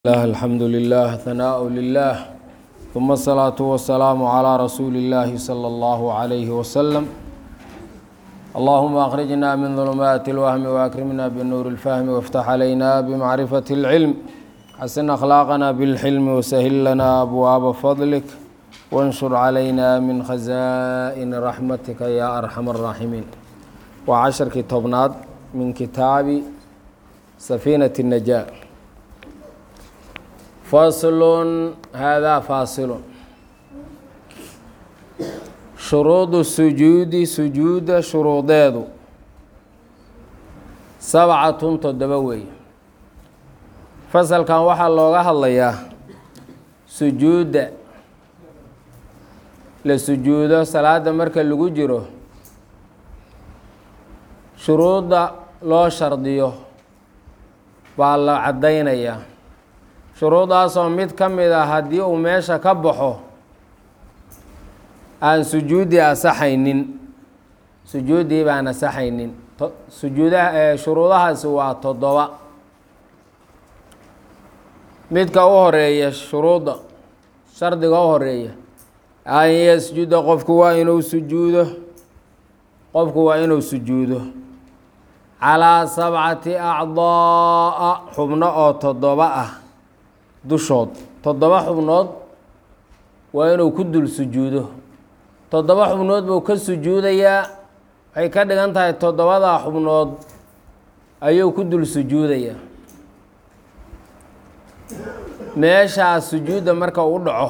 الله الحمد لله ثناء لله ثم الصلاة والسلام على رسول الله صلى الله عليه وسلم اللهم أخرجنا من ظلمات الوهم وأكرمنا بالنور الفهم وافتح علينا بمعرفة العلم حسن أخلاقنا بالحلم وسهل لنا أبواب فضلك وانشر علينا من خزائن رحمتك يا أرحم الراحمين وعشر كتابنات من كتاب سفينة النجاة faslun haadaa faasilun shuruudu sujuudi sujuudda shuruudeedu sabcatun toddoba weeye fasalkan waxaa looga hadlayaa sujuudda la sujuudo salaada marka lagu jiro shuruudda loo shardiyo baa la caddaynayaa shuruudaasoo mid ka mid a haddii uu meesha ka baxo aan sujuudi asaxaynin sujuuddii baan asaxaynin sujuudaha shuruudahaasi waa toddoba midka u horeeya shuruudda shardiga u horeeya an yasjuda qofku waa inuu sujuudo qofku waa inuu sujuudo calaa sabcati acdaa'a xubno oo toddoba ah dushood toddoba xubnood waa inuu ku dul sujuudo toddoba xubnood buu ka sujuudayaa waxay ka dhigan tahay toddobadaa xubnood ayuu ku dul sujuudayaa meeshaa sujuudda marka u dhaco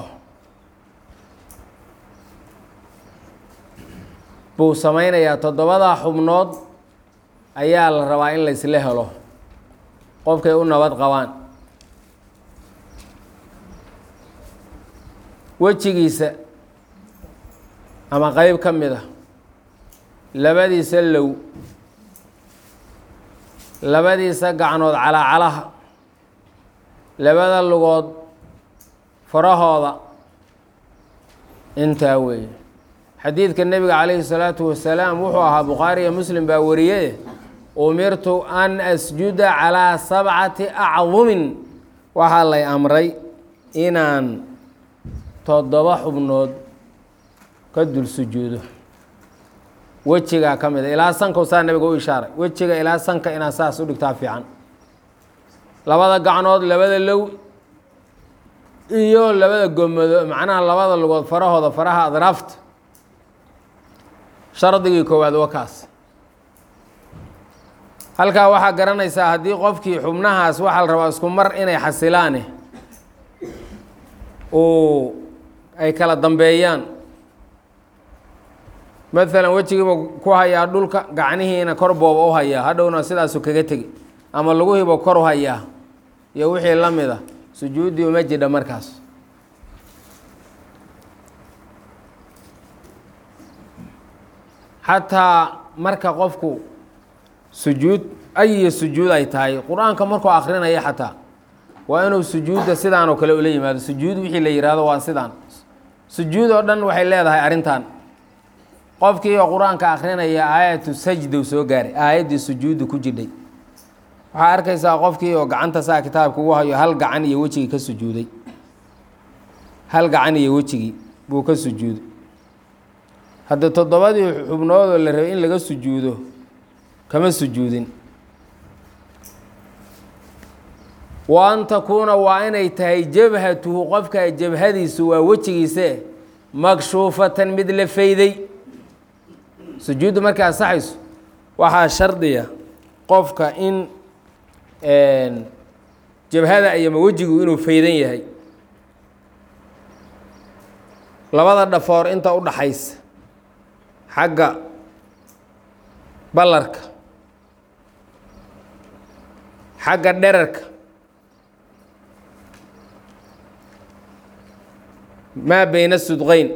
buu sameynayaa toddobadaa xubnood ayaa la rabaa in laysla helo qofkay u nabad qabaan wejigiisa ama qeyb ka mid a labadiisa low labadiisa gacnood calaacalaha labada lugood farahooda intaa weeye xadiidka nebiga calayhi salaatu wasalaam wuxuu ahaa bukhaari iyo muslim baa wariye umirtu an asjuda calaa sabcati acdumin waxaa lay amray inaan toddoba xubnood ka dul sujuudo wejigaa ka mid a ilaa sanka saa nabiga u ishaaray wejiga ilaa sanka inaad saas u dhigtaa fiican labada gacnood labada low iyo labada gomado macnaha labada lugood farahooda faraha adraafta shardigii koowaad waa kaas halkaa waxaa garanaysaa haddii qofkii xubnahaas waxaa la rabaa isku mar inay xasilaane uu ay kala dambeeyaan maalan wejigiiba ku hayaa dhulka gacnihiina kor booba u hayaa hadhowna sidaasu kaga tegi ama laguhiiba kor u hayaa iyo wixii la mid a sujuuddii uma jidha markaas xataa marka qofku sujuud ayi sujuud ay tahay qur-aanka markuu akrinaya xataa waa inuu sujuudda sidaan oo kale ula yimaado sujuud wixii la yihahdo waa sidaan sujuud oo dhan waxay leedahay arrintan qofkii oo qur-aanka akrinaya aayatu sajdow soo gaaray aayaddii sujuudda ku jidhay waxaa arkaysaa qofkii oo gacanta saa kitaabka ugu hayo hal gacan iyo wejigii ka sujuuday hal gacan iyo wejigii buu ka sujuuday hadda toddobadii xubnoodoo la rabay in laga sujuudo kama sujuudin wa an takuuna waa inay tahay jabhatuhu qofka jabhadiisu waa wejigiise makshuufatan mid la fayday sujuuddu markay ansaxayso waxaa shardiya qofka in jabhada ayama wejigu inuu faydan yahay labada dhafoor inta u dhaxaysa xagga ballarka xagga dherarka maa beyna sudqeyn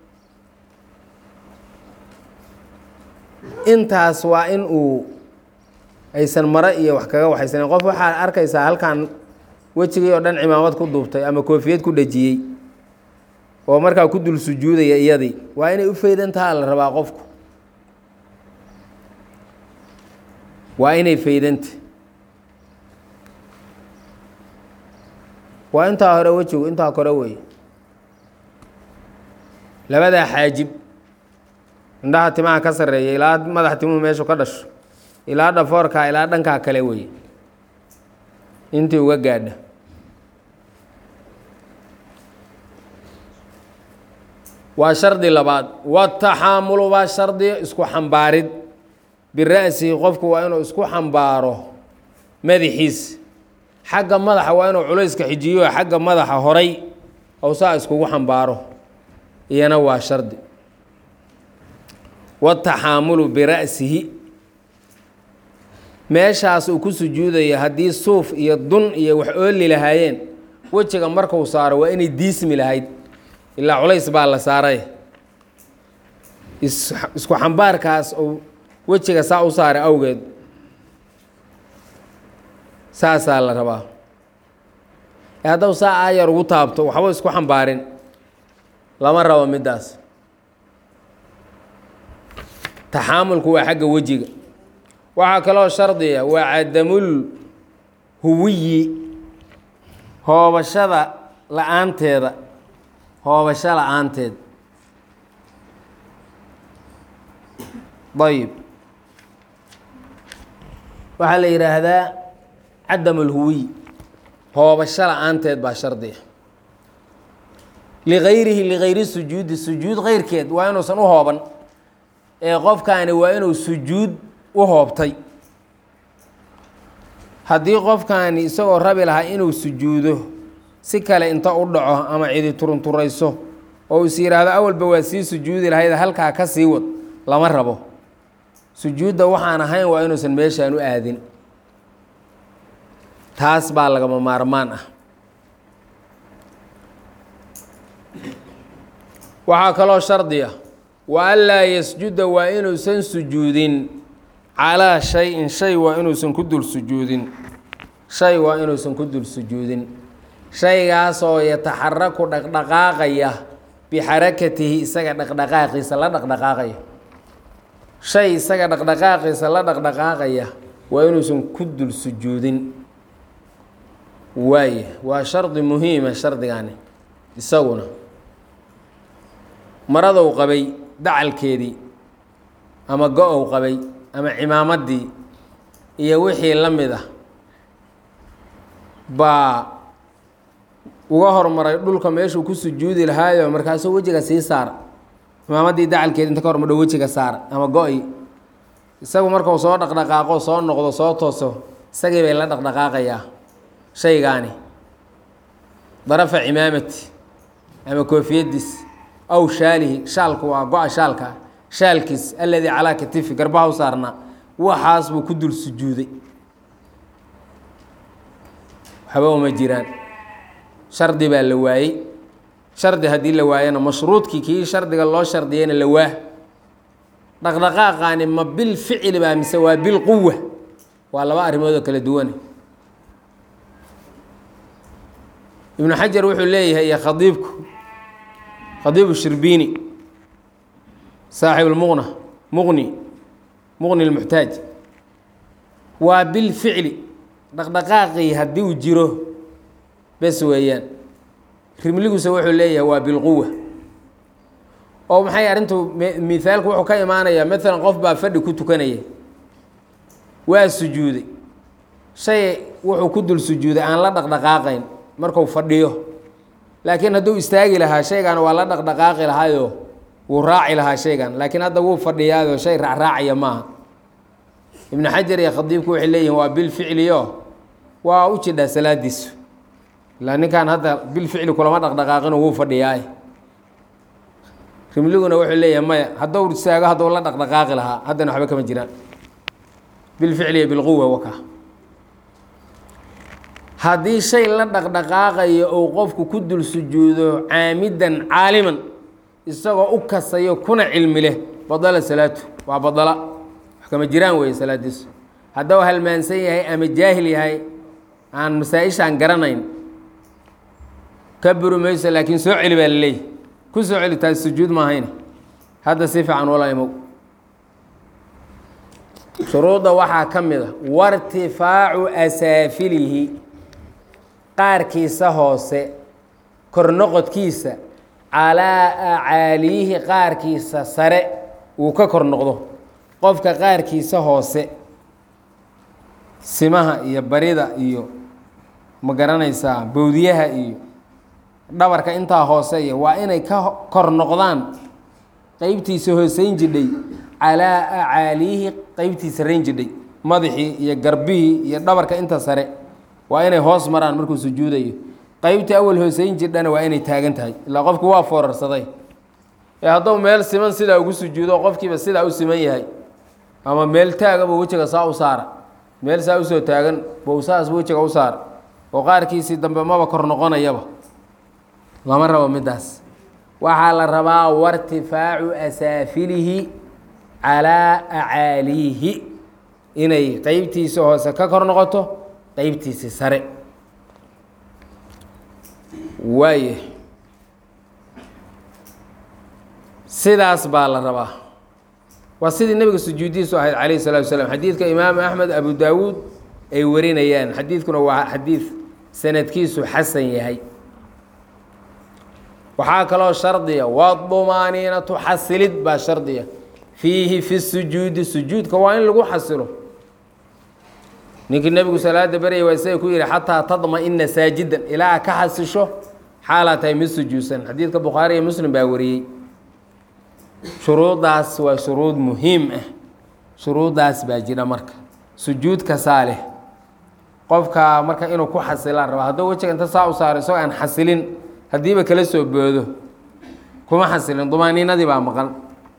intaas waa in uu aysan maro iyo wax kaga waxaysanen qof waxaad arkaysaa halkan wejigii oo dhan cimaamad ku duubtay ama koofiyad ku dhejiyey oo markaa ku dul sujuudaya iyadii waa inay u faydantaha la rabaa qofku waa inay faydanta waa intaa hore wejigu intaa kore weeye labadaa xaajib indhaha timaha ka sarreeya ilaa madaxa timuhu meeshu ka dhasho ilaa dhafoorkaa ilaa dhankaa kale weeye intii uga gaadha waa shardi labaad wataxaamulu baa shardiya isku xambaarid bira'sihi qofku waa inuu isku xambaaro madaxiis xagga madaxa waa inuu culayska xijiyo xagga madaxa horay ou saa iskugu xambaaro iyana waa shardi wataxaamulu bira'sihi meeshaas uu ku sujuudaya haddii suuf iyo dun iyo wax ooli lahaayeen wejiga markuu saaro waa inay diismi lahayd ilaa culays baa la saaray isku xambaarkaas uu wejiga saa u saaray awgeed saasaa la rabaa haddau saa aayar ugu taabto waxba isku xambaarin lama rabo middaas taxaamulku waa xagga wejiga waxaa kaloo shardiya waa cadamul huwiyi hoobashada la-aanteeda hoobasho la-aanteed ayib waxaa la yidhaahdaa cadam alhuwiy hoobasho la-aanteed baa shardiya ligayrihi ligayri sujuudi sujuud keyrkeed waa inuusan u hooban ee qofkaani waa inuu sujuud u hoobtay haddii qofkaani isagoo rabi lahaa inuu sujuudo si kale inta u dhaco ama cidi turunturayso oo is yidhaahdo awalba waa sii sujuudi lahayd halkaa ka sii wad lama rabo sujuudda waxaan ahayn waa inuusan meeshaan u aadin taas baa lagama maarmaan ah waxaa kaloo shardiya wa anlaa yasjuda waa inuusan sujuudin calaa shay-in shay waa inuusan ku dul sujuudin shay waa inuusan ku dul sujuudin shaygaasoo yataxaraku dhaqdhaqaaqaya bixarakatihi isaga dhaqdhaqaaqiisa la dhaqdhaqaaqaya shay isaga dhaqdhaqaaqiisa la dhaqdhaqaaqaya waa inuusan ku dul sujuudin waaya waa shardi muhiima shardigani isaguna maradou qabay dacalkeedii ama go-ow qabay ama cimaamaddii iyo wixii la mid ah baa uga hormaray dhulka meeshuu ku sujuudi lahaayo markaasuu wejiga sii saara cimaamaddii dacalkeedi inta ka hormadho wejiga saara ama go-i isagu markuu soo dhaqdhaqaaqo soo noqdo soo tooso isagii bay la dhaqdhaqaaqayaa shaygaani darafa cimaamati ama koofiyadiis aw shaalihi shaalku waa go-a shaalka shaalkiis alladii calaa katifi garbaha u saarnaa waxaas buu ku dul sujuuday waxba uma jiraan shardi baa la waayey shardi haddii la waayana mashruudkii kii shardiga loo shardiyeyna la waa dhaqdhaqaaqaani ma bil ficli baa mise waa bil quwa waa laba arrimood oo kala duwane ibnu xajar wuxuu leeyahay iyo khadiibku khadiibu shirbiini saaxib lmuqna muqni muqni lmuxtaaj waa bilficli dhaqdhaqaaqii haddii uu jiro bes weeyaan rimliguse wuxuu leeyahay waa bilquwa oo maxay arrintu mithaalku wuxuu ka imaanayaa maalan qof baa fadhi ku tukanaya waa sujuuday shay wuxuu ku dul sujuuday aan la dhaqdhaqaaqayn marku fadhiyo laakiin hadduu istaagi lahaa shaygan waa la dhaqdhaqaaqi lahaayo wuu raaci lahaa shaygan laakiin hadda wuu fadhiyaado shay raacraacaya maaha ibnu xajar iyo khadiibku waxay leeyihin waa bilficliyo waa u jidhaa salaadiisu ilaa ninkan hadda bilficli kulama dhaqdhaqaaqino wuu fadhiyaay rimliguna wuxuu leeyahay maya hadduu istaago hadduu la dhaqdhaqaaqi lahaa haddana waxba kama jiraan bilficli iyo bilquwa waka haddii shay la dhaqdhaqaaqayo uu qofku ku dul sujuudo caamidan caaliman isagoo u kasayo kuna cilmi leh badala salaatu waa badala wax kama jiraan weeye salaadiisu hadduu halmaansan yahay ama jaahil yahay aan masaa-ishaan garanayn ka buri mayso laakiin soo celi baa laleeyahy ku soo celi taas sujuud maahayne hadda si fiican wala imow shuruudda waxaa ka mid a wartifaacu asaafilihi qaarkiisa hoose kornoqodkiisa calaa acaaliyihi qaarkiisa sare uu ka kor noqdo qofka qaarkiisa hoose simaha iyo barida iyo ma garanaysaa bowdiyaha iyo dhabarka intaa hooseeya waa inay ka kor noqdaan qeybtiisa hooseyn jidhay calaa acaaliyihi qeybtiisa rayn jidhay madaxii iyo garbihii iyo dhabarka inta sare waa inay hoos maraan markuu sujuudayo qeybtii awal hooseyn jidhana waa inay taagan tahay ilaa qofki waa foorarsaday ee hadduu meel siman sidaa ugu sujuudo qofkiiba sidaa u siman yahay ama meel taagaba wejiga saa u saara meel saa usoo taagan bou saas wejiga u saara oo qaarkiisii dambe maba kor noqonayaba lama rabo middaas waxaa la rabaa wartifaacu asaafilihi calaa acaaliyihi inay qeybtiisa hoose ka kor noqoto qeybtiisi sare waaye sidaas baa la rabaa waa sidii nebiga sujuudiisu ahayd calayh الsalatu wasalaam xadiidka imaamu axmed abu daawuud ay warinayaan xadiidkuna waa xadiid sanadkiisu xasan yahay waxaa kaloo shardiya wadumaaniinatu xasilid baa shardiya fiihi fi sujuudi sujuudka waa in lagu xasilo ninkii nebigu salaada beryay waa isaga ku yihi xataa tadma-ina saajidan ilaa ka xasisho xaalaa tahay mid sujuudsan xadiidka bukhaari iyo muslim baa wariyey shuruuddaas waa shuruud muhiim ah shuruuddaas baa jira marka sujuud kasaa leh qofka marka inuu ku xasilaan raba hadduu wejiga inta saa u saaro isagoo aan xasilin haddiiba kala soo boodo kuma xasilin dumaaniinadii baa maqan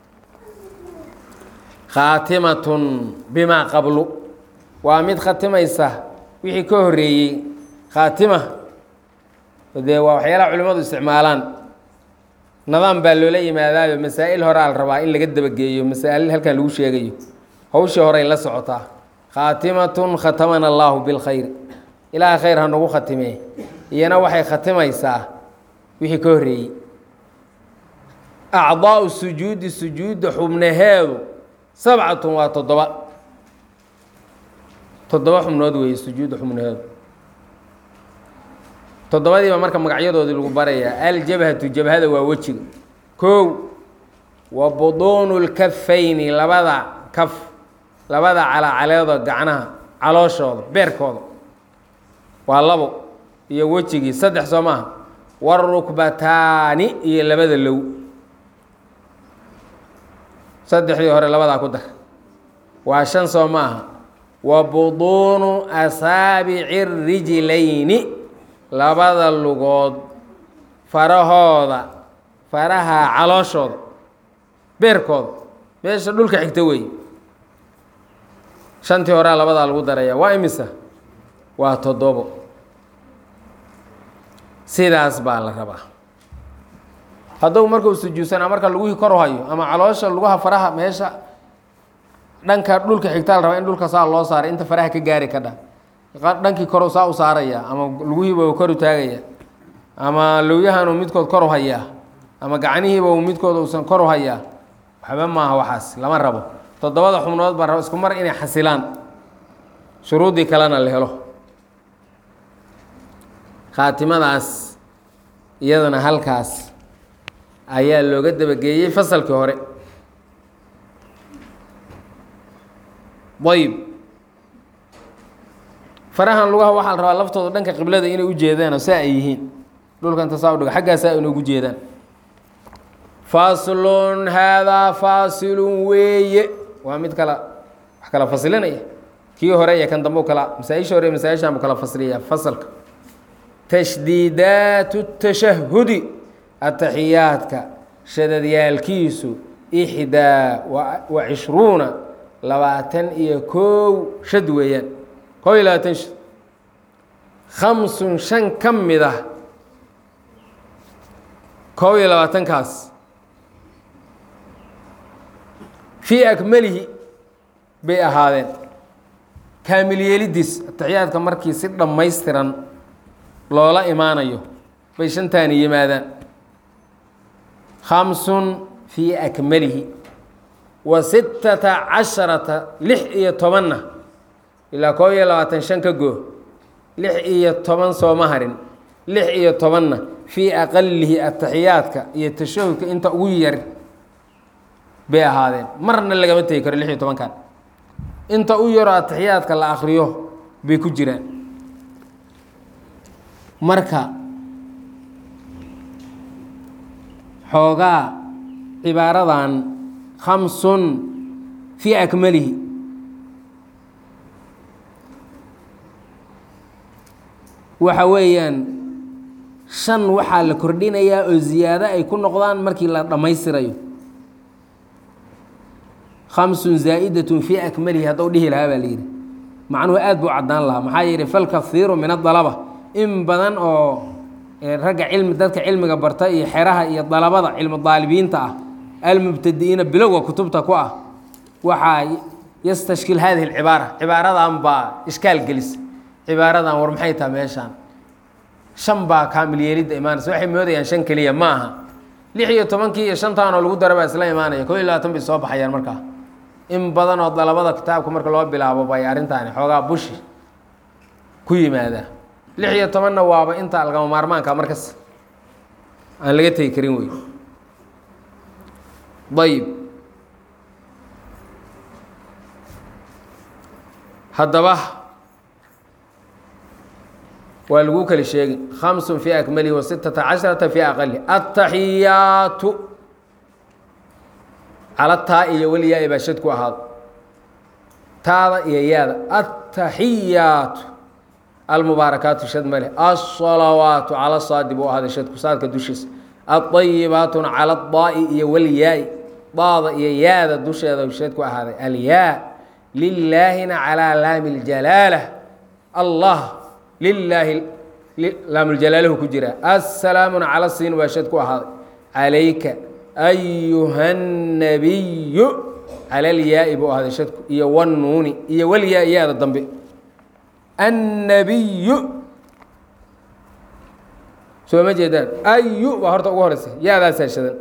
khaatimatun bimaa qablu waa mid khatimaysa wixii ka horeeyey khaatima dee waa waxyaalaha culimmadu isticmaalaan nidaam baa loola yimaadaayo masaa'il horaa la rabaa in laga dabageeyo masaa'il halkan lagu sheegayo hawshii horey la socotaa khaatimatun khatamana allaahu bilkhayr ilaaha khayr ha nagu khatimee iyana waxay khatimaysaa wixii ka horreeyey acdaau sujuudi sujuudda xubnaheedu sabcatun waa toddoba toddoba xubnood weeye sujuudda xubnaheedu toddobadiiba marka magacyadoodii lagu barayaa aljabhatu jabhada waa wejiga kow wa buduunu lkafayni labada kaf labada calacaleedoo gacnaha calooshooda beerkooda waa labo iyo wejigii saddex soo maaha warukbataani iyo labada low saddexdii hore labadaa ku dar waa shan soo maaha wa buduunu asaabici rijlayni labada lugood farahooda faraha calooshooda beerkooda meesha dhulka xigta weeye shantii horea labadaa lagu daraya waa imisa waa toddobo sidaas baa la rabaa hadduu markuu sujuudsanaa marka lugihii kor hayo ama caloosha lugaha faraha meesha dhanka dhulka xigtaa la rabaa in dhulka saa loo saaray inta faraha ka gaari ka dha dhankii koru saa u saaraya ama lugihiiba u kor u taagaya ama lowyahanuu midkood kor u hayaa ama gacnihiiba uu midkood uusan kor u hayaa waxba maaha waxaas lama rabo toddobada xubnood baa rabo isku mar inay xasilaan shuruuddii kalena la helo khaatimadaas iyadana halkaas ayaa looga dabageeyey fasalkii hore ayb farahan lugaha waxaa la rabaa laftooda dhanka qiblada inay u jeedaanoo saa ay yihiin dhulka inta saa udhigo xaggaasaa inoogu jeedaan faslun haadaa faasilun weeye waa mid kala wax kala fasilinaya kii hore iyo kan dambe u kala masaa-isha hore masaa-ishaan buu kala fasliyaa fasalka tashdiidaatu tashahudi ataxiyaadka shadadyaalkiisu ixdaa wa cishruuna labaatan iyo kow shad weeyaan kow iyo labaatan shad khamsun shan ka mid ah kow iyo labaatankaas fii akmalihi bay ahaadeen kaamil yeelidiis ataxiyaadka markii si dhammaystiran loola imaanayo bay shantaani yimaadaan khamsun fii akmalihi wa sittata casharata lix iyo tobanna ilaa koob iyo labaatan shan ka goo lix iyo toban sooma harin lix iyo tobanna fii aqalihi ataxiyaadka iyo tashahudka inta ugu yar bay ahaadeen marna lagama tegi karo lix iyo tobankan inta u yaroo ataxiyaadka la akriyo bay ku jiraan marka xoogaa cibaaradan khamsun fii akmalihi waxa weeyaan shan waxaa la kordhinayaa oo ziyaado ay ku noqdaan markii la dhammaystirayo khamsun zaa'idatun fii akmalihi hadduu dhihi lahaa baa la yidhi macnuhu aad buu caddaan lahaa maxaa yeelhi falkahiiru min adalaba in badan oo ragga cilmi dadka cilmiga barta iyo xeraha iyo dalabada cilmu daalibiinta ah almubtadi'iina bilowga kutubta ku ah waxaa yastashkil hadihi alcibaara cibaaradan baa ishkaal gelisa cibaaradan war maxay taha meeshaan shan baa kaamil yeelidda imaanaysa waxay moodayaan shan keliya ma aha lix iyo tobankii iyo shantaanoo lagu dara baa isla imaanaya koo iyo labaatan bay soo baxayaan markaa in badan oo dalabada kitaabka marka loo bilaabo bay arrintaani xoogaa bushi ku yimaadaa lix iyo tobanna waaba inta lagama maarmaanka markas aan laga tegi karin wey ayib haddaba waa lagu kala sheegi khamsun fii akmalihi wa sittata casharata fii aqalihi attaxiyaatu cala taa iyo weliyaa baa shad ku ahaado taada iyo yaada attaxiyaatu almubaarakaatu shad male alsalawaatu cala saadi buu ahaaday shadku saadka dushiisa adayibaatuna cala daai iyo walyaai daada iyo yaada dusheeda shad ku ahaaday alyaa lilaahina calaa laami ljalaala allah lilaahi laamuljalaalahu ku jira assalaamuna cala siin waa shad ku ahaaday calayka ayuha nabiyu cala lyaai buu ahaaday shadku iyo wannuuni iyo walyaa yaada dambe annabiyu soo ma jeedaan ayu baa horta ugu horeysa yaadaasaa shadan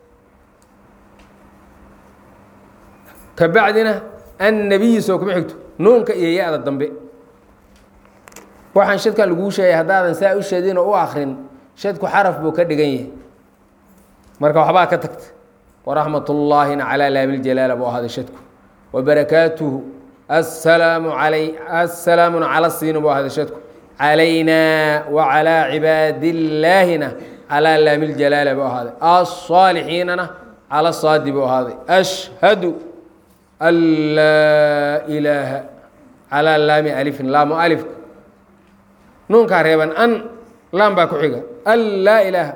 ka bacdina annabiyi soo kuma xigto nuunka iyo ya-da dambe waxaan shadkan laguu sheegay haddaadan saa u shadin oo u akrin shadku xaraf buu ka dhigan yahay marka waxbaa ka tagta waraxmat ullaahina calaa laamiljalaala buu ahaaday shadku wabarakaatuhu assalaamu alay assalaamuna cala siini buu ahaaday shadku calaynaa wacalaa cibaadillaahina calaa laamiljalaala buu ahaaday alsaalixiinana cala saadi buu ahaaday ashhadu an laa ilaaha calaa laami alifin laamu alifka nuunkaa reeban an laam baa ku xiga an laa ilaaha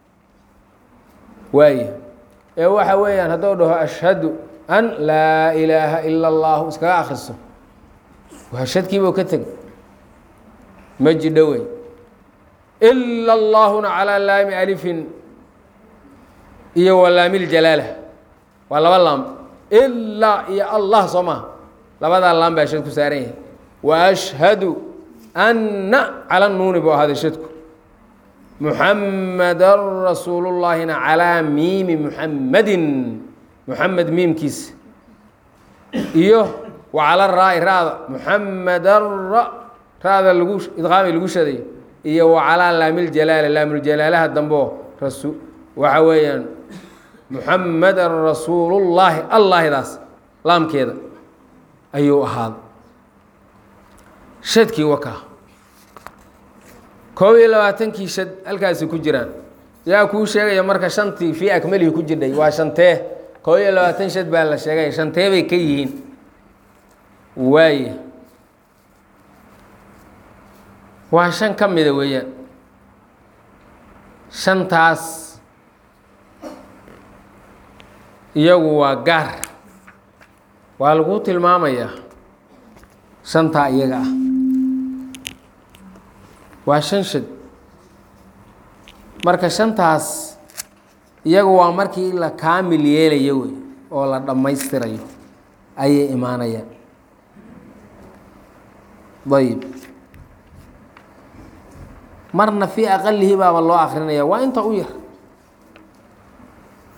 waaya ee waxa weeyaan hadduu dhaho ashhadu an laa ilaaha ila allahu iskaga akriso waa shadkiibuu ka tegay ma jidho wey ila allaahuna calaa laami alifin iyo wa laamiljalaala waa laba laam ilaa iyo allah soo maha labadaa laam baa shad ku saaran yahay wa ashhadu anna cala nuuni buu ahaaday shadku muxamadan rasuulullaahina calaa miimi muxammadin muxamed miimkiisa iyo wa cala raa-i ra-da muxamadan ra ra-da lagu idqaami lagu shadayo iyo wa calaa laamiljalaala laamiljalaalaha dambeo rasu waxa weeyaan muxamadan rasuulullaahi allaahidaas laamkeeda ayuu ahaaday shadkii wakaa koob iyo labaatankii shad halkaasi ku jiraan yaa kuu sheegaya marka shantii fii akmalihi ku jirdhay waa shantee koob iyo labaatan shad baa la sheegaya shantee bay ka yihiin waaya waa shan ka mida weeyaan shantaas iyagu waa gaar waa lagu tilmaamayaa shantaa iyaga ah waa shan shad marka shantaas iyagu waa markii la kaamil yeelayo wey oo la dhammaystirayo ayay imaanayaan ayib marna fii aqalihi baaba loo akrinaya waa inta u yar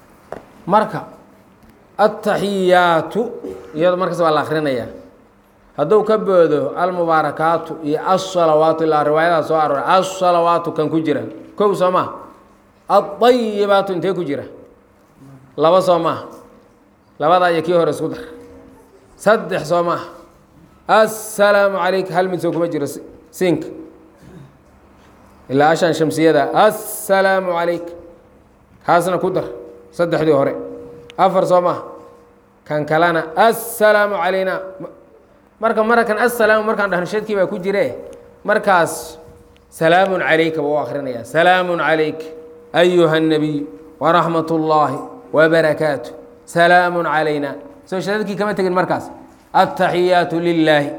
marka aلtaxiyaatu iyado markaas waa la akrinayaa hadduu ka boodo almubaarakaatu iyo asalawaatu ilaa riwaayadaa soo arooray asalawaatu kan ku jira kow soo maha adayibaatu intee ku jira laba soo maaha labadaa iyo kii hore isku dar saddex soo maaha assalaamu calayk hal mid soo kuma jiro siinka ilaa ashan shamsiyada assalaamu calayk kaasna ku dar saddexdii hore afar soo maaha kan kalena assalaamu calayna marka marakan assalaamu markaan dhahno shadkii baa ku jire markaas salaamun calayka buu u akrinaya salaamun calayk ayuha الnabiy waraxmat اllaahi wbarakaatu salaamu calayna soo shadadkii kama tegin markaas aلtaxiyaatu lilaahi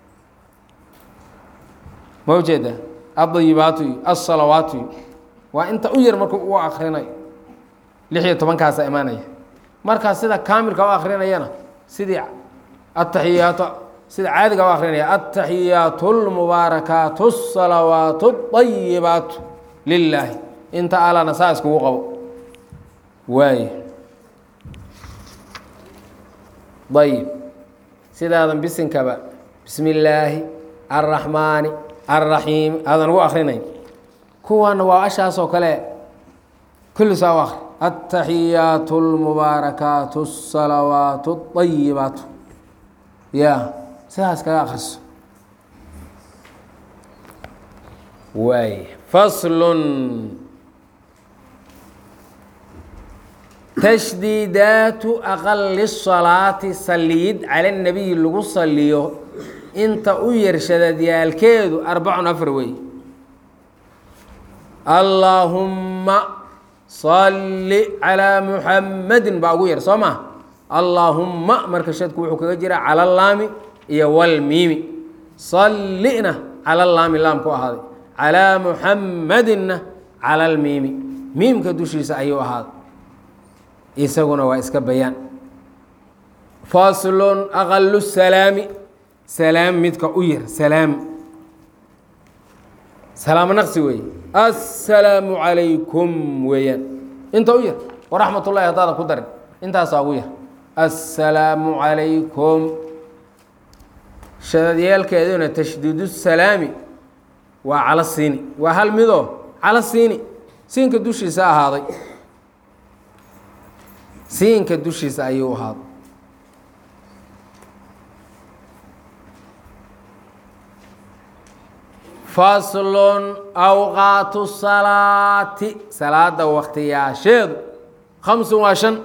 ma ujeeda adayibaatu iyo asalawaatu iyo waa inta u yar markuu u akrinayo lix iyo tobankaasa imaanaya markaas sida kaamilka u akrinayana sidii ataxiyaatu sida caadiga u akrinaya ataxiyaatu اlmubaarakaatu الsalawaatu الطayibaatu lilaahi inta alana saa iskugu qabo waay ayib sidaadan bisinkaba bismi illaahi alraxmaani alraxiim aadan ugu akrinayn kuwana waa ashaasoo kale kulli saa u akri altaxiyaatu اlmubaarakaatu الsalawaatu الطayibaatu ya sidaas kaga akriso waay faslun tashdiidaatu aqali salaati saliid cala nabiyi lagu saliyo inta u yarshadadyaalkeedu arbacun afar wey allaahumma salli calaa muxammadin baa ugu yar soo maa allaahumma marka shadku wuxuu kaga jira cala laami iyo walmiimi sallina cala laami laamku ahaaday calaa muxammadinna cala almiimi miimka dushiisa ayuu ahaaday isaguna waa iska bayaan faslun aqalu salaami salaam midka u yar salaam salaamo naqsi weeye assalaamu calaykum weeyaan inta u yar waraxmat ullahi haddaadan ku darin intaasaa ugu yar assalaamu calaykum shadadyeelkeeduna tashdiidu salaami waa calo siini waa hal midoo calo siini siinka dushiisa ahaaday siinka dushiisa ayuu ahaaday faslun awqaatu salaati salaada waktiyaasheedu khamsun waa shan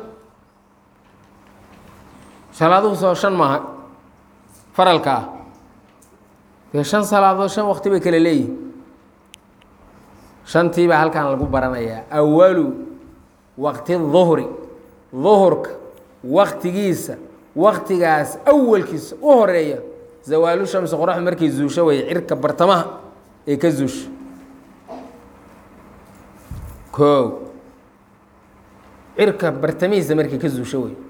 salaaduhu soo shan maaha faralka ah dee shan salaadood shan wakti bay kale leeyihin shantii baa halkan lagu baranayaa awalu waqti duhri duhurka waktigiisa waktigaas awalkiisa u horeeya zawaalu shamsi qoraxdu markay zuusho weeye cirka bartamaha ee ka zuusho koow cirka bartamihiisa markay ka zuusho wey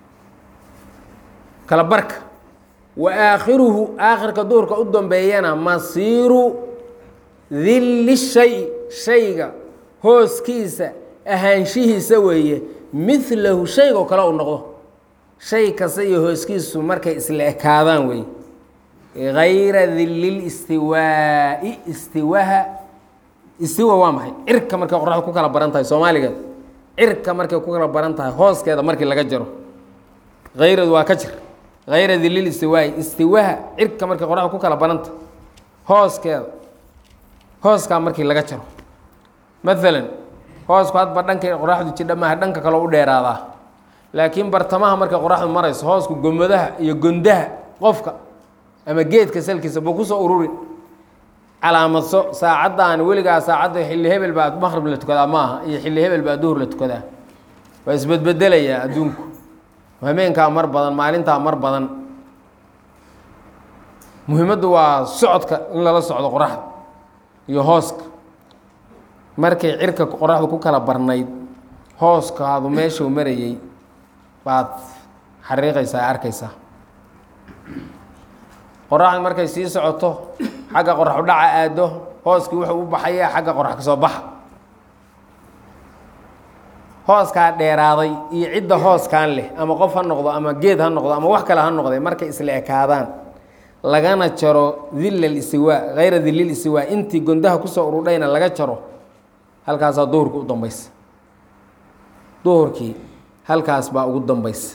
kala barka wa aakhiruhu aakhirka duhurka u dambeeyana masiiru dilli shay shayga hooskiisa ahaanshihiisa weeye midlahu shaygoo kale uu noqdo shay kasta iyo hooskiisu markay isla ekaadaan wey gayra dilil istiwaa'i istiwaha istiwa waa maxay cirka markay qoraxdu ku kala baran tahay soomaaligeed cirka markay ku kala baran tahay hooskeeda markii laga jaro hayradu waa ka jir hayra dilil istiwaa'i istiwaha cirka markay qoraxdu ku kala baran tahay hooskeeda hooskaa markii laga jaro maalan hoosku hadba dhankay qoraxdu jidha maaha dhanka kale u dheeraadaa laakiin bartamaha markay qoraxdu marayso hoosku gomodaha iyo gondaha qofka ama geedka salkiisa buu kusoo ururi calaamadso saacaddan weligaa saacadda xilli hebel baa maqrib la tukadaa ma aha iyo xilli hebel baa duhur la tukadaa waa isbedbedelayaa adduunku hameenkaa mar badan maalintaa mar badan muhiimaddu waa socodka in lala socdo qoraxda iyo hooska markay cirka qoraxdu ku kala barnayd hooskaadu meeshuu marayey baad xariiqaysaa arkaysaa qoraxdu markay sii socoto xagga qoraxu dhaca aado hooskii wuxuu u baxayaa xagga qorax ka soo baxa hooskaa dheeraaday iyo cidda hooskan leh ama qof ha noqdo ama geed ha noqdo ama wax kale ha noqde markay isla ekaadaan lagana jaro dil alistiwaa hayra dilil istiwaa intii gondaha kusoo urudhayna laga jaro halkaasaa duhurka u dambaysa duhurkii halkaas baa ugu dambaysa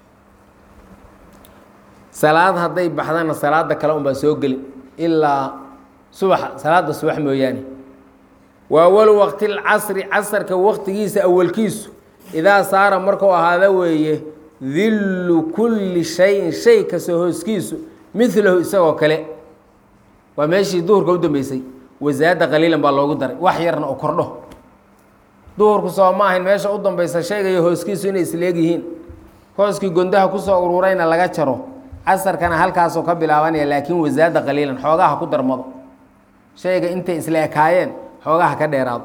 salaad hadday baxdana salaada kale unbaa soo geli ilaa subaxa salaada subax mooyaane wa awalu waqti lcasri casarka waqtigiisa awalkiisu idaa saara markuu ahaada weeye dillu kulli shayin shay kasta hooskiisu milahu isagoo kale waa meeshii duhurka u dambeysay wasaada qaliilan baa loogu daray wax yarna oo kordho duhurku soo ma ahayn meesha u dambeysa sheegayo hooskiisu inay isleeg yihiin hooskii gondaha kusoo ururayna laga jaro casarkana halkaasoo ka bilaabanaya laakiin wasaada qaliilan xoogaha ku darmado shayga intay isla ekaayeen xoogaha ka dheeraado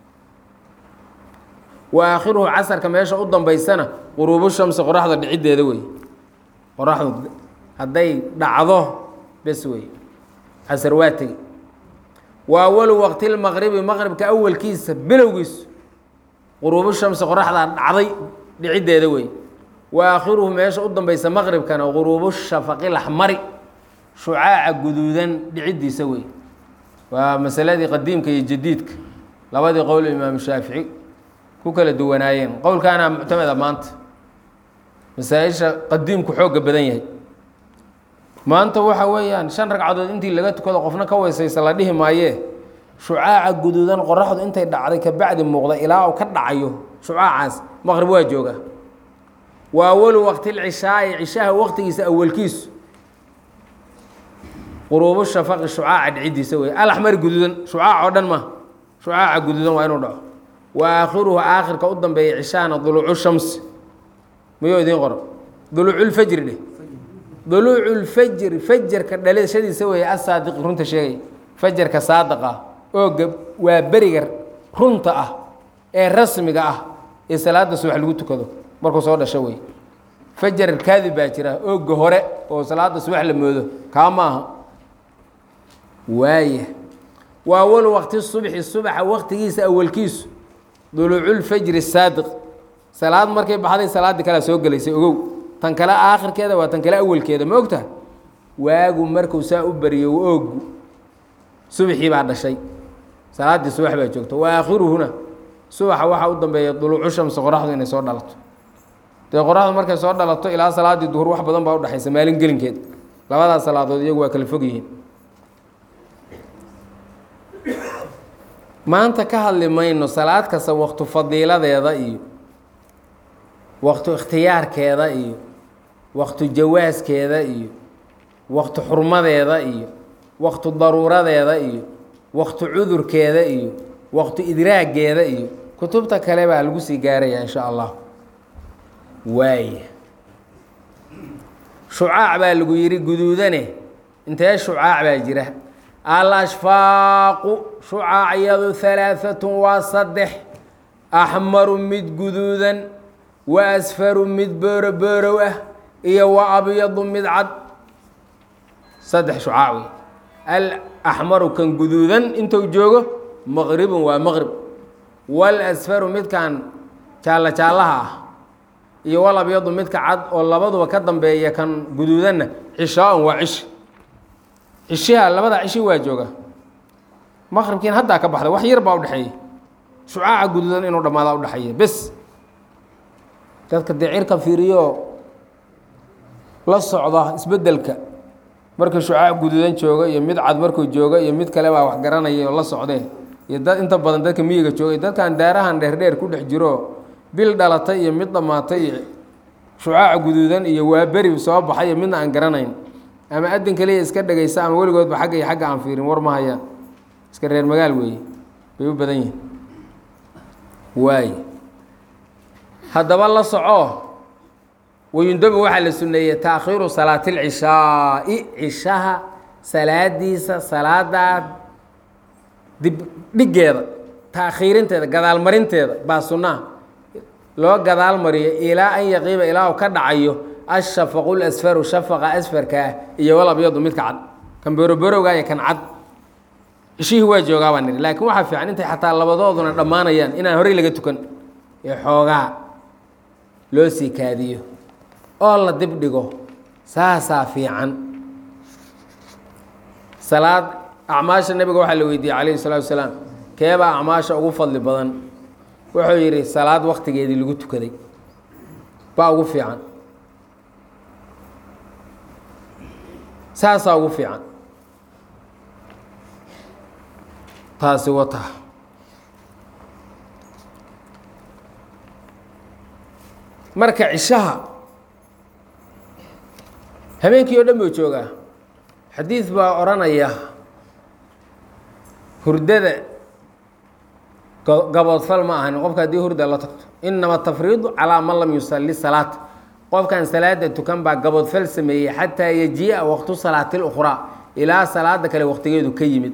wa aakhiruhu casarka meesha u dambaysana quruubu shamsi qoraxda dhiciddeeda wey qoraxdu hadday dhacdo bes wey casar waa tegi wa awalu waqti lmaqribi maqribka awalkiisa bilowgiisu quruubu shamsi qoraxdaa dhacday dhiciddeeda wey wa aakhiruhu meesha u dambaysa maqribkana quruubu shafaqi laxmari shucaaca guduudan dhiciddiisa wey waa masaladii qadiimka iyo jadiidka labadii qowl imaamu shaafici ku kala duwanaayeen qowlkaana muctameda maanta masaa-isha qadiimku xoogga badan yahay maanta waxa weeyaan shan ragcadood intii laga tukado qofna ka weysaysa la dhihi maayee shucaaca guduudan qoraxdu intay dhacday kabacdi muuqda ilaa uu ka dhacayo shucaacaas maqrib waa jooga wa awalu waqti lcishaa'i cishaha waqtigiisa awalkiisu quruubu shafaqi shucaaca dhicidiisa wey alaxmari guduudan shucaac oo dhan ma shucaaca guduudan waa inuu dhaco wa aakhiruhu aakhirka u dambeeya cishahana duluucu shamsi miyuu idiin qoro duluuculfajri dheh duluuculfajri fajarka dhalashadiisa weeye asaadiqi runta sheegaya fajarka saadiqa ooga waa beriga runta ah ee rasmiga ah ee salaada subax lagu tukado markuu soo dhasho wey fajar kaadib baa jira ooga hore oo salaada subax la moodo kaa maaha waaya wa awalu waqti subxi subaxa waqtigiisa awalkiisu duluuculfajri saadiq salaad markay baxday salaaddii kalea soo gelaysay ogow tan kale aakhirkeeda waa tan kale awalkeeda ma ogtaha waagu markuu saa u bariyo oogu subaxii baa dhashay salaaddii subax baa joogta wa aakhiruhuna subaxa waxaa u dambeeya duluucu shamsi qoraxdu inay soo dhalato dee qoraxdu markay soo dhalato ilaa salaaddii duhur wax badan baa udhexaysa maalin gelinkeed labadaas salaadood iyagu waa kala fog yihiin maanta ka hadli mayno salaad kasta waktu fadiiladeeda iyo waktu ikhtiyaarkeeda iyo waktu jawaaskeeda iyo waktu xurmadeeda iyo waktu daruuradeeda iyo waktu cudurkeeda iyo waktu idraageeda iyo kutubta kale baa lagu sii gaaraya insha allah waaya shucaac baa lagu yidhi guduudane intee shucaac baa jira alashfaaqu shucaacyadu halaaatun waa saddex axmaru mid guduudan wa asfaru mid booro boorow ah iyo wa abyadu mid cad saddex shucaac wey alaxmaru kan guduudan intuu joogo maqribun waa maqrib walasfaru midkan jaallo jaallaha ah iyo wal abyadu midka cad oo labaduba ka dambeeya kan guduudanna cishaa-un waa cishi cishiha labada cishi waa jooga maqribkiin haddaa ka baxda wax yar baa udhexeeya shucaaca guduudan inuu dhammaada udhexeeya bes dadka dee cirka fiiriyo la socda isbeddelka markuu shucaac guduudan jooga iyo mid cad markuu jooga iyo mid kale baa wax garanaya oo la socdee iyo dad inta badan dadka miyiga jooga iyo dadkan daarahan dheerdheer ku dhex jiro bil dhalatay iyo mid dhammaatay iyo shucaaca guduudan iyo waa beri soo baxay iyo midna aan garanayn ama adin kaliya iska dhegaysa ama weligoodba xagga iyo xagga aan fiirin war ma hayaan iska reer magaal weeye bay u badan yihin waay haddaba la soco wayundabu waxaa la suneeyey taakhiiru salaati lcishaai cishaha salaadiisa salaadaa dib dhiggeeda taakhiirinteeda gadaalmarinteeda baa sunnaha loo gadaal mariyo ilaa an yaqiiba ilaa u ka dhacayo ashafaqu lasfaru shafaqa asfarka ah iyo wal abyadu midka cad kan boroborowga iyo kan cad cishihii waa joogaa baa nidhi laakiin waxaa fiican intay xataa labadooduna dhammaanayaan inaan horey laga tukan ee xoogaa loo sii kaadiyo oo la dib dhigo saasaa fiican salaad acmaasha nebiga waxaa la weydiiyey calayhi salatu wasalaam keebaa acmaasha ugu fadli badan wuxuu yidhi salaad waktigeedii lagu tukaday baa ugu fiican saasaa ugu fiican taasi wata marka cishaha habeenkii oo dhan buu joogaa xadiid baa odhanaya hurdada gaboodfal ma ahan qofka haddii hurda la tagto inama tafriidu calaa man lam yusalli salaata qofkan salaada tukan baa gaboodfal sameeyey xataa yajii'a waqtu salaati اlأkhraa ilaa salaada kale waqtigeedu ka yimid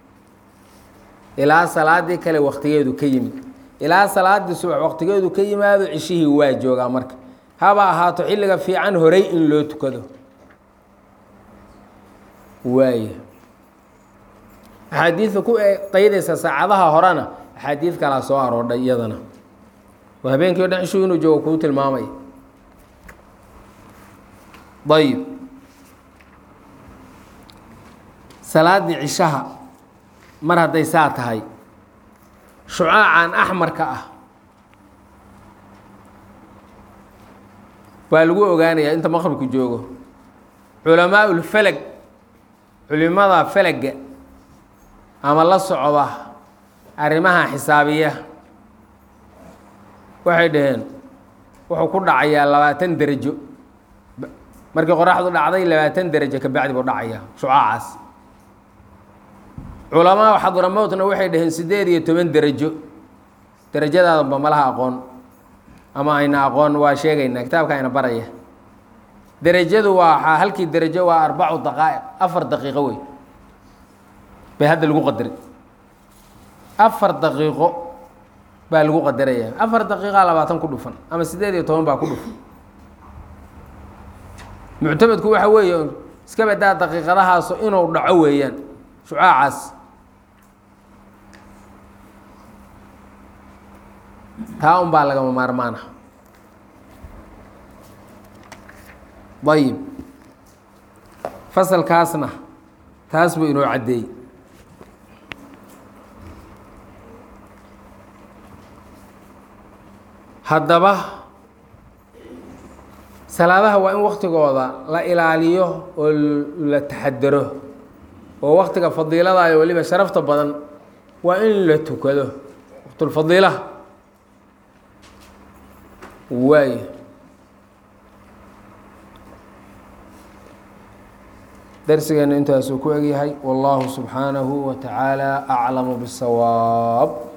ilaa salaadii kale waqtigeedu ka yimid ilaa salaadii subax waqtigeedu ka yimaado cishihii waa joogaa marka haba ahaato xilliga fiican horey in loo tukado waaya axaadiidka ku qaydaysa saacadaha horena axaadiid kalaa soo aroodhay iyadana oo habeenkii o dhan cishuu inuu joogo kuu tilmaamay ayib salaaddii cishaha mar hadday saa tahay shucaacan axmarka ah waa lagu ogaanayaa inta maqribku joogo culamaa ulfalag culimada falaga ama la socda arrimaha xisaabiya waxay dhaheen wuxuu ku dhacayaa labaatan derajo markii qoraxdu dhacday labaatan derajo ka bacdi buu dhacayaa shucaacaas culamaa xadramowtna waxay dhaheen siddeed iyo toban derajo derajadaadaba malaha aqoon ama ayna aqoon waa sheegaynaa kitaabka ayna baraya derajadu waa halkii derajo waa arbacu daqaa'iq afar daqiiqo wey bay hadda lagu qadaray afar daqiiqo baa lagu qadaraya afar daqiiqaa labaatan ku dhufan ama siddeed iyo toban baa ku dhufan muctamadku waxa weeye iska badaa daqiiqadahaasu inuu dhaco weeyaan shucaacaas taa un baa lagama maarmaana ayib fasalkaasna taas buu inoo caddeeyey haddaba salaadaha waa in waktigooda la ilaaliyo oo la taxadaro oo waktiga fadiilada iyo weliba sharafta badan waa in la tukado waqtulfadiilaha waay darsigeenu intaasuu ku egyahay wallahu subxaanahu wa tacaala aclamu bisawaab